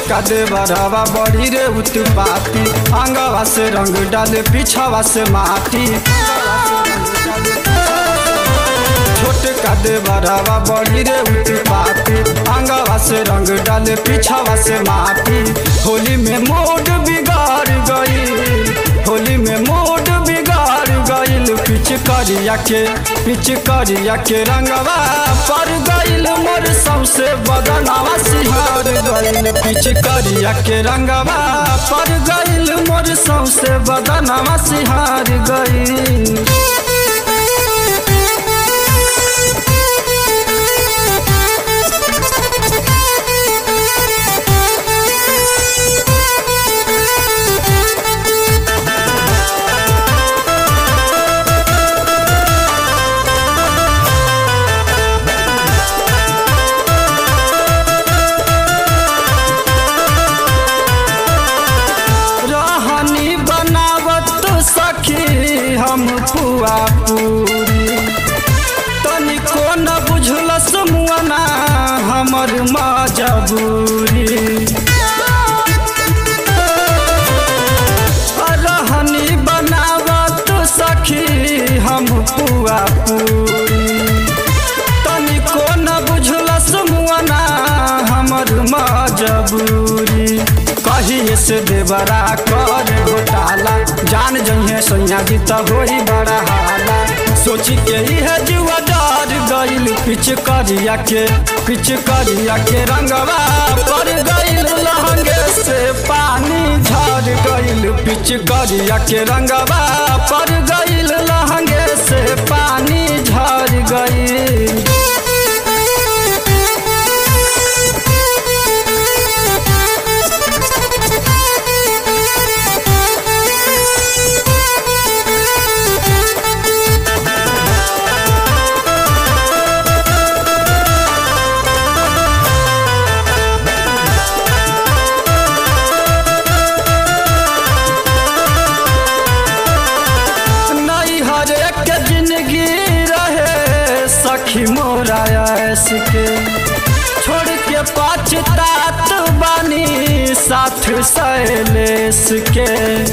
छोटका देवरवा बड़ी रे उत्पाती अंगवा से रंग डाले पीछावा से माटी छोटका देवरवा बड़ी रे उत्पाती अंगवा से रंग डाले पीछावा से माटी होली में मूड बिगाड़ गई होली में मूड बिगाड़ गईल पिच करिया के पिच करिया के रंगवा पर गईल मोर सौसे बदनावा सिहार गईल पिच करिया के रंगवा पर गईल मोर सौसे बदनावा सिहार गईल रहनी बनावत सखी हम पुआ पूरी तनिको न बुझलस मुअना हमर मजबूरी रहनी बनावत सखी हम पुआ पूरी तनिको न बुझलस मुअना हमर मजबूरी कहिए से देवरा कर घोटाला जान जइहे सैया जी त होई बड़ा हाला सोची के इहे जुआ डर गइल पिच करिया के पिच करिया के रंगवा पर गइल लहंगे से पानी झड़ गइल पिच करिया के रंगवा पर गइल लहंगे से पानी झड़ गइल नहीं हर एक जिंदगी रहे सखी मोरा ऐस के छोड़ के पछतात बानी साथ सैलेस के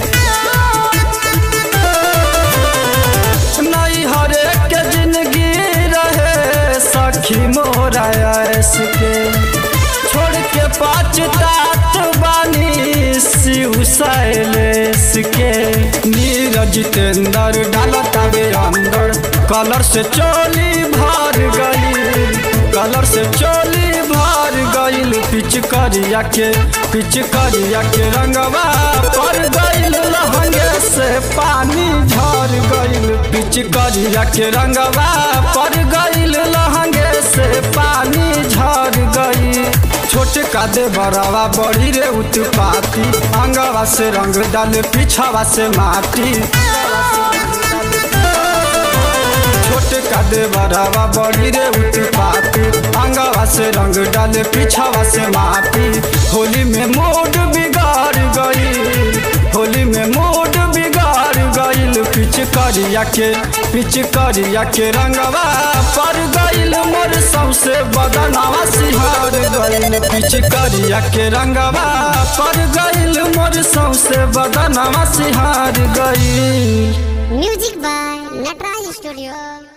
नहीं हर एक जिंदगी रहे सखी मोरा ऐस के छोड़ के पछतात बानी शिव सैलेस के नीरज जितेंद्र डालत आवे अंदर कलर से चोली भर गई कलर से चोली भर गईल पिच करिया के पिच करिया के रंगवा पर गईल लहंगे से पानी झर गईल पिच करिया के रंगवा पर गईल लहंगे से पानी झर गई छोटका दे बड़ावा बड़ी रे उत्पाती अंगवा से रंग डाले पीछावा से माटी छोटका दे बड़ावा बड़ी रे उत्पाती अंगवा से रंग डाले पीछावा से माटी होली में मूड बिगाड़ गई होली में मूड बिगाड़ गईल पिच करिया के पिच करिया के रंगवा पर गईल मोर सौसे बदनावा सिहार गईल पिच करिया के रंगवा पर गईल मोर सौसे बदनावा सिहार गईल म्यूजिक बाय नटराज स्टूडियो